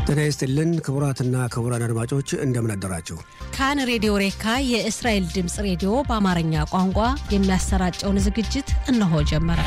ጤና ይስጥልን ክቡራትና ክቡራን አድማጮች እንደምን አደራችሁ። ካን ሬዲዮ ሬካ የእስራኤል ድምፅ ሬዲዮ በአማርኛ ቋንቋ የሚያሰራጨውን ዝግጅት እነሆ ጀመረ።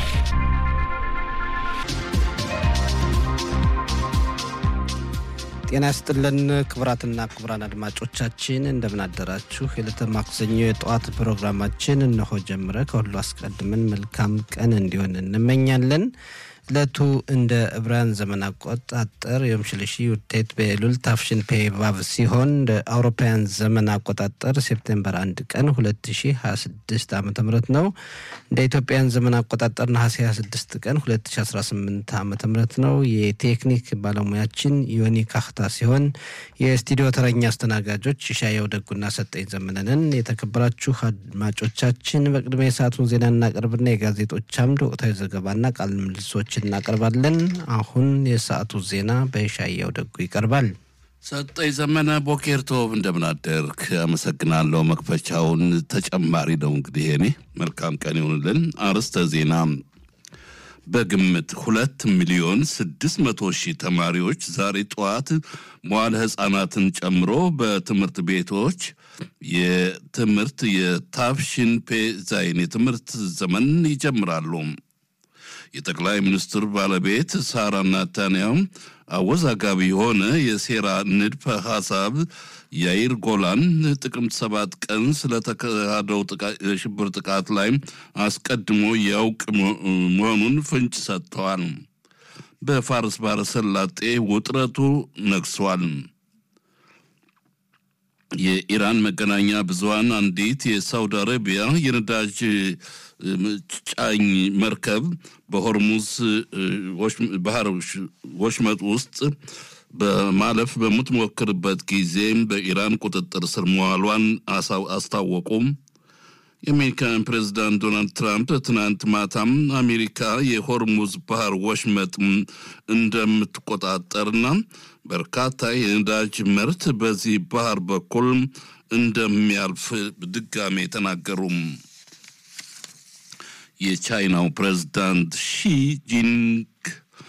ጤና ይስጥልን ክቡራትና ክቡራን አድማጮቻችን እንደምን አደራችሁ። የዕለተ ማክሰኞ የጠዋት ፕሮግራማችን እነሆ ጀምረ። ከሁሉ አስቀድመን መልካም ቀን እንዲሆን እንመኛለን። ዕለቱ እንደ ዕብራውያን ዘመን አቆጣጠር የም ሽልሺ ውጤት በኤሉል ታፍሽን ፔ ቫቭ ሲሆን እንደ አውሮፓውያን ዘመን አቆጣጠር ሴፕቴምበር አንድ ቀን 2026 ዓ ም ነው። እንደ ኢትዮጵያን ዘመን አቆጣጠር ነሐሴ 26 ቀን 2018 ዓ ም ነው። የቴክኒክ ባለሙያችን ዮኒ ካክታ ሲሆን የስቱዲዮ ተረኛ አስተናጋጆች ሻየው ደጉና ሰጠኝ ዘመነንን። የተከበራችሁ አድማጮቻችን በቅድሚያ የሰዓቱን ዜና እናቀርብና የጋዜጦች አምድ ወቅታዊ ዘገባና ቃል ምልሶች እናቀርባለን። አሁን የሰዓቱ ዜና በሻየው ደጉ ይቀርባል። ሰጠኝ ዘመነ ቦኬር ቶብ እንደምናደርክ አመሰግናለሁ። መክፈቻውን ተጨማሪ ነው እንግዲህ እኔ መልካም ቀን ይሆንልን። አርዕስተ ዜና በግምት ሁለት ሚሊዮን ስድስት መቶ ሺህ ተማሪዎች ዛሬ ጠዋት መዋለ ሕፃናትን ጨምሮ በትምህርት ቤቶች የትምህርት የታፍሽን ፔ ዛይን የትምህርት ዘመን ይጀምራሉ። የጠቅላይ ሚኒስትር ባለቤት ሳራ ናታንያሁ አወዛጋቢ የሆነ የሴራ ንድፈ ሐሳብ ያይር ጎላን ጥቅምት ሰባት ቀን ስለተካሄደው የሽብር ጥቃት ላይ አስቀድሞ ያውቅ መሆኑን ፍንጭ ሰጥተዋል። በፋርስ ባሕረ ሰላጤ ውጥረቱ ነግሷል። የኢራን መገናኛ ብዙኃን አንዲት የሳውዲ አረቢያ የነዳጅ ጫኝ መርከብ በሆርሙዝ ባህር ወሽመጥ ውስጥ በማለፍ በምትሞክርበት ጊዜ በኢራን ቁጥጥር ስር መዋሏን አስታወቁም። የአሜሪካን ፕሬዚዳንት ዶናልድ ትራምፕ ትናንት ማታም አሜሪካ የሆርሙዝ ባህር ወሽመጥ እንደምትቆጣጠርና በርካታ የነዳጅ ምርት በዚህ ባህር በኩል እንደሚያልፍ ድጋሜ ተናገሩም። የቻይናው ፕሬዝዳንት ሺ ጂንግ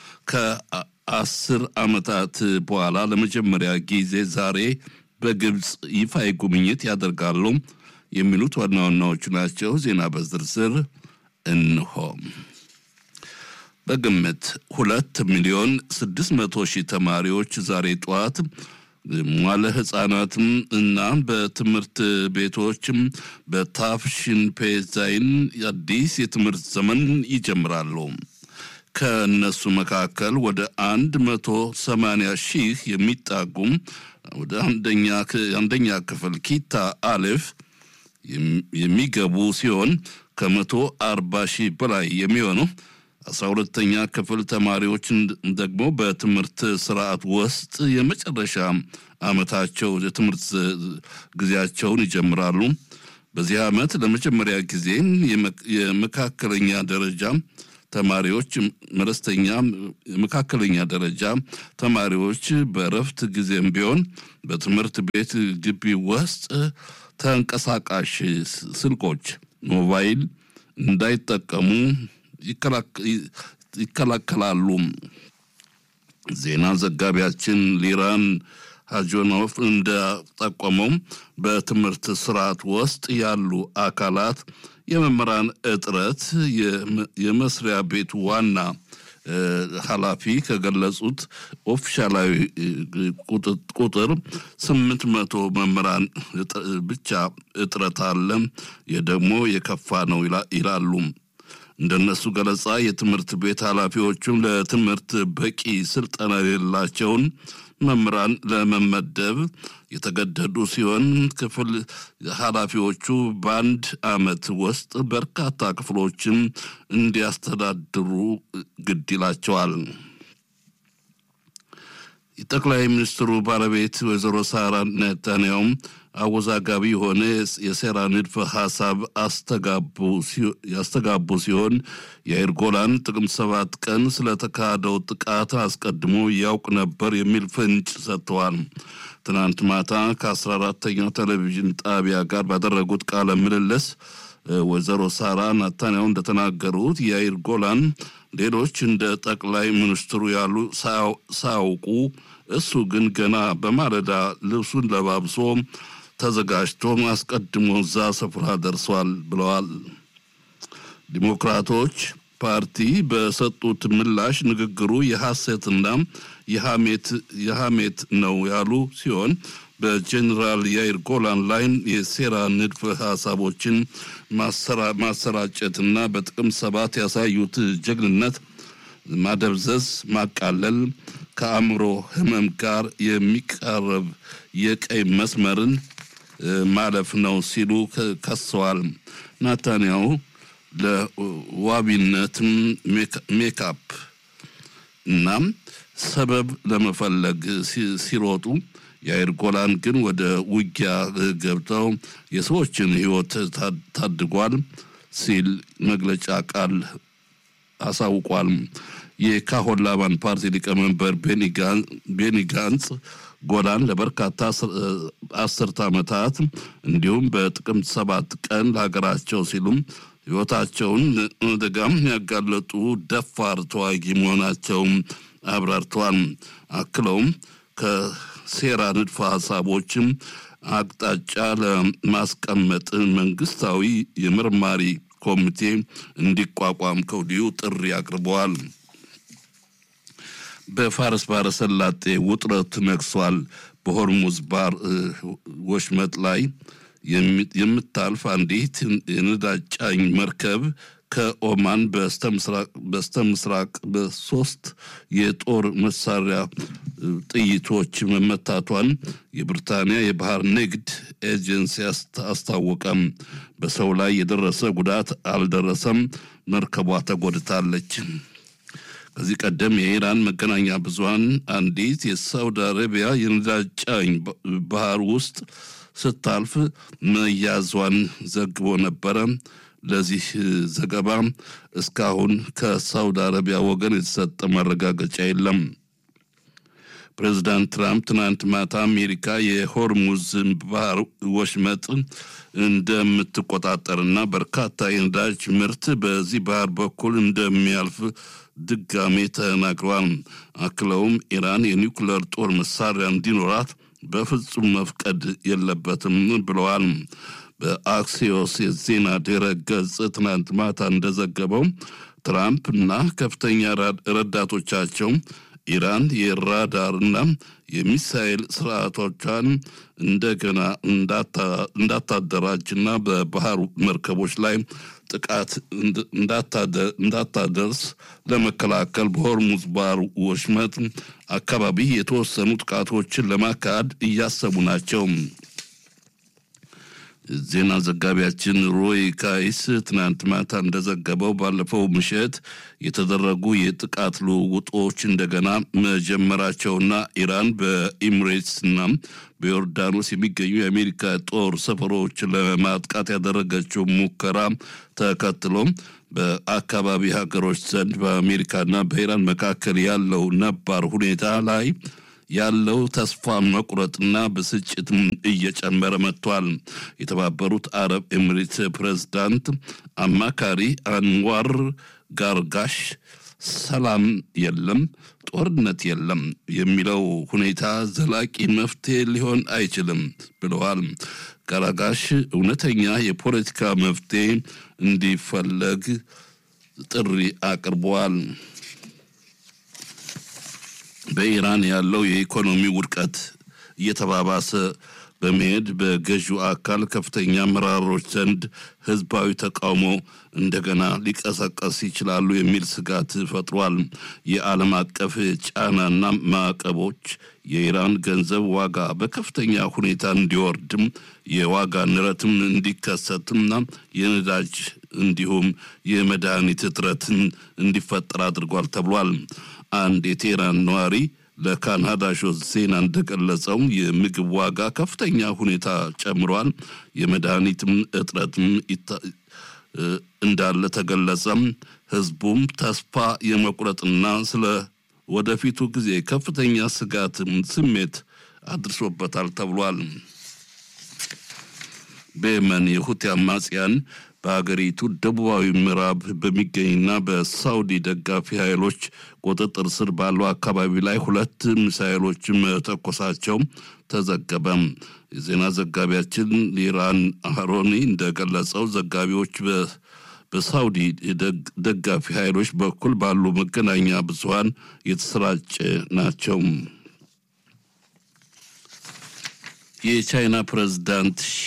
ከአስር ዓመታት በኋላ ለመጀመሪያ ጊዜ ዛሬ በግብፅ ይፋዊ ጉብኝት ያደርጋሉ የሚሉት ዋና ዋናዎቹ ናቸው። ዜና በዝርዝር እንሆ። በግምት ሁለት ሚሊዮን ስድስት መቶ ሺህ ተማሪዎች ዛሬ ጠዋት ሟለ ህጻናትም እና በትምህርት ቤቶችም በታፍሽን ፔዛይን አዲስ የትምህርት ዘመን ይጀምራሉ። ከእነሱ መካከል ወደ አንድ መቶ ሰማንያ ሺህ የሚጣጉም ወደ አንደኛ ክፍል ኪታ አሌፍ የሚገቡ ሲሆን ከመቶ አርባ ሺህ በላይ የሚሆኑ አስራ ሁለተኛ ክፍል ተማሪዎችን ደግሞ በትምህርት ስርዓት ውስጥ የመጨረሻ ዓመታቸው የትምህርት ጊዜያቸውን ይጀምራሉ። በዚህ ዓመት ለመጀመሪያ ጊዜ የመካከለኛ ደረጃ ተማሪዎች መለስተኛ የመካከለኛ ደረጃ ተማሪዎች በእረፍት ጊዜም ቢሆን በትምህርት ቤት ግቢ ውስጥ ተንቀሳቃሽ ስልኮች ሞባይል እንዳይጠቀሙ ይከላከላሉ። ዜና ዘጋቢያችን ሊራን ሀጆኖፍ እንደጠቆመው በትምህርት ስርዓት ውስጥ ያሉ አካላት የመምህራን እጥረት የመስሪያ ቤቱ ዋና ኃላፊ ከገለጹት ኦፊሻላዊ ቁጥር ስምንት መቶ መምህራን ብቻ እጥረት አለ። ይህ ደግሞ የከፋ ነው ይላሉ። እንደነሱ ገለጻ የትምህርት ቤት ኃላፊዎቹም ለትምህርት በቂ ስልጠና የሌላቸውን መምህራን ለመመደብ የተገደዱ ሲሆን ክፍል ኃላፊዎቹ በአንድ ዓመት ውስጥ በርካታ ክፍሎችን እንዲያስተዳድሩ ግድ ይላቸዋል። የጠቅላይ ሚኒስትሩ ባለቤት ወይዘሮ ሳራ ኔታንያሁም አወዛጋቢ የሆነ የሴራ ንድፈ ሐሳብ ያስተጋቡ ሲሆን የአይር ጎላን ጥቅምት ሰባት ቀን ስለተካሄደው ጥቃት አስቀድሞ ያውቅ ነበር የሚል ፍንጭ ሰጥተዋል። ትናንት ማታ ከአስራ አራተኛው ቴሌቪዥን ጣቢያ ጋር ባደረጉት ቃለ ምልልስ ወይዘሮ ሳራ ናታንያሁ እንደተናገሩት የአይር ጎላን ሌሎች እንደ ጠቅላይ ሚኒስትሩ ያሉ ሳያውቁ እሱ ግን ገና በማለዳ ልብሱን ለባብሶ ተዘጋጅቶ አስቀድሞ እዛ ስፍራ ደርሷል ብለዋል። ዲሞክራቶች ፓርቲ በሰጡት ምላሽ ንግግሩ የሐሰትና የሐሜት ነው ያሉ ሲሆን በጀኔራል ያይር ጎላን ላይ የሴራ ንድፈ ሀሳቦችን ማሰራጨትና በጥቅም ሰባት ያሳዩት ጀግንነት ማደብዘዝ፣ ማቃለል ከአእምሮ ሕመም ጋር የሚቃረብ የቀይ መስመርን ማለፍ ነው ሲሉ ከሰዋል። ናታንያሁ ለዋቢነትም ሜካፕ እናም ሰበብ ለመፈለግ ሲሮጡ የአይር ጎላን ግን ወደ ውጊያ ገብተው የሰዎችን ሕይወት ታድጓል ሲል መግለጫ ቃል አሳውቋል። የካሆን ላባን ፓርቲ ሊቀመንበር ቤኒ ጋንጽ ጎላን ለበርካታ አስርተ ዓመታት እንዲሁም በጥቅምት ሰባት ቀን ለሀገራቸው ሲሉም ሕይወታቸውን አደጋም ያጋለጡ ደፋር ተዋጊ መሆናቸውም አብራርተዋል። አክለውም ከሴራ ንድፈ ሀሳቦችም አቅጣጫ ለማስቀመጥ መንግስታዊ የምርማሪ ኮሚቴ እንዲቋቋም ከወዲሁ ጥሪ አቅርበዋል። በፋርስ ባሕረ ሰላጤ ውጥረት ነግሷል። በሆርሙዝ ባህር ወሽመጥ ላይ የምታልፍ አንዲት የነዳጅ ጫኝ መርከብ ከኦማን በስተ ምስራቅ በሶስት የጦር መሳሪያ ጥይቶች መመታቷን የብሪታንያ የባህር ንግድ ኤጀንሲ አስታወቀም። በሰው ላይ የደረሰ ጉዳት አልደረሰም። መርከቧ ተጎድታለች። ከዚህ ቀደም የኢራን መገናኛ ብዙኃን አንዲት የሳውዲ አረቢያ የነዳጅ ጫኝ ባህር ውስጥ ስታልፍ መያዟን ዘግቦ ነበረ። ለዚህ ዘገባ እስካሁን ከሳውዲ አረቢያ ወገን የተሰጠ ማረጋገጫ የለም። ፕሬዚዳንት ትራምፕ ትናንት ማታ አሜሪካ የሆርሙዝ ባህር ወሽመጥ እንደምትቆጣጠርና በርካታ የነዳጅ ምርት በዚህ ባህር በኩል እንደሚያልፍ ድጋሜ ተናግረዋል። አክለውም ኢራን የኒውክለር ጦር መሳሪያ እንዲኖራት በፍጹም መፍቀድ የለበትም ብለዋል። በአክሲዮስ የዜና ድረ ገጽ ትናንት ማታ እንደዘገበው ትራምፕ እና ከፍተኛ ረዳቶቻቸው ኢራን የራዳርና የሚሳኤል ስርዓቶቿን እንደገና እንዳታደራጅና በባህር መርከቦች ላይ ጥቃት እንዳታደርስ ለመከላከል በሆርሙዝ ባህር ወሽመጥ አካባቢ የተወሰኑ ጥቃቶችን ለማካሄድ እያሰቡ ናቸው። ዜና ዘጋቢያችን ሮይ ካይስ ትናንት ማታ እንደዘገበው ባለፈው ምሽት የተደረጉ የጥቃት ልውውጦች እንደገና መጀመራቸውና ኢራን በኢሚሬትስና በዮርዳኖስ የሚገኙ የአሜሪካ ጦር ሰፈሮች ለማጥቃት ያደረገችው ሙከራ ተከትሎ በአካባቢ ሀገሮች ዘንድ በአሜሪካና በኢራን መካከል ያለው ነባር ሁኔታ ላይ ያለው ተስፋ መቁረጥና ብስጭት እየጨመረ መጥቷል። የተባበሩት አረብ ኤሚሬት ፕሬዝዳንት አማካሪ አንዋር ጋርጋሽ ሰላም የለም፣ ጦርነት የለም የሚለው ሁኔታ ዘላቂ መፍትሄ ሊሆን አይችልም ብለዋል። ጋራጋሽ እውነተኛ የፖለቲካ መፍትሄ እንዲፈለግ ጥሪ አቅርበዋል። በኢራን ያለው የኢኮኖሚ ውድቀት እየተባባሰ በመሄድ በገዢው አካል ከፍተኛ አመራሮች ዘንድ ህዝባዊ ተቃውሞ እንደገና ሊቀሰቀስ ይችላሉ የሚል ስጋት ፈጥሯል። የዓለም አቀፍ ጫናና ማዕቀቦች የኢራን ገንዘብ ዋጋ በከፍተኛ ሁኔታ እንዲወርድም የዋጋ ንረትም እንዲከሰትምና የነዳጅ እንዲሁም የመድኃኒት እጥረትን እንዲፈጠር አድርጓል ተብሏል። አንድ የቴህራን ነዋሪ ለካናዳ ሾት ዜና እንደገለጸው የምግብ ዋጋ ከፍተኛ ሁኔታ ጨምሯል፣ የመድኃኒትም እጥረትም እንዳለ ተገለጸም። ህዝቡም ተስፋ የመቁረጥና ስለ ወደፊቱ ጊዜ ከፍተኛ ስጋት ስሜት አድርሶበታል ተብሏል። በየመን የሁቲ አማጽያን በሀገሪቱ ደቡባዊ ምዕራብ በሚገኝና በሳውዲ ደጋፊ ኃይሎች ቁጥጥር ስር ባለው አካባቢ ላይ ሁለት ሚሳይሎች መተኮሳቸው ተዘገበ። የዜና ዘጋቢያችን ሊራን አሮኒ እንደገለጸው ዘጋቢዎች በሳውዲ ደጋፊ ኃይሎች በኩል ባሉ መገናኛ ብዙኃን የተሰራጨ ናቸው። የቻይና ፕሬዝዳንት ሺ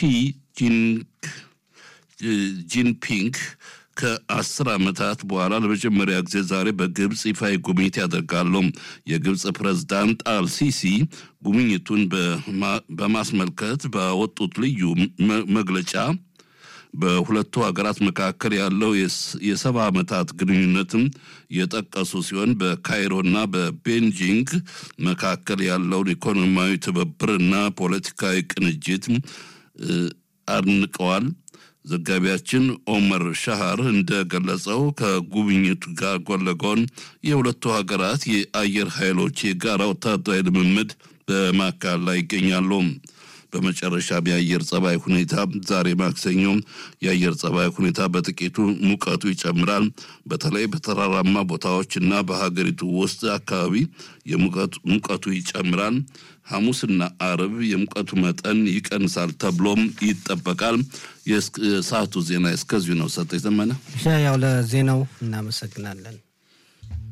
ጂንፒንግ ከአስር ዓመታት በኋላ ለመጀመሪያ ጊዜ ዛሬ በግብፅ ይፋዊ ጉብኝት ያደርጋሉ። የግብፅ ፕሬዝዳንት አልሲሲ ጉብኝቱን በማስመልከት ባወጡት ልዩ መግለጫ በሁለቱ ሀገራት መካከል ያለው የሰባ ዓመታት ግንኙነትም የጠቀሱ ሲሆን በካይሮና በቤንጂንግ መካከል ያለውን ኢኮኖሚያዊ ትብብርና ፖለቲካዊ ቅንጅት አድንቀዋል። ዘጋቢያችን ኦመር ሻሃር እንደገለጸው ከጉብኝቱ ጋር ጎን ለጎን የሁለቱ ሀገራት የአየር ኃይሎች የጋራ ወታደራዊ ልምምድ በማካሄድ ላይ ይገኛሉ። በመጨረሻም የአየር ጸባይ ሁኔታ ዛሬ ማክሰኞ የአየር ጸባይ ሁኔታ በጥቂቱ ሙቀቱ ይጨምራል። በተለይ በተራራማ ቦታዎች እና በሀገሪቱ ውስጥ አካባቢ ሙቀቱ ይጨምራል። ሐሙስና አርብ የሙቀቱ መጠን ይቀንሳል ተብሎም ይጠበቃል። የሰዓቱ ዜና እስከዚሁ ነው። ሰጠ ዘመነ ያው ለዜናው እናመሰግናለን።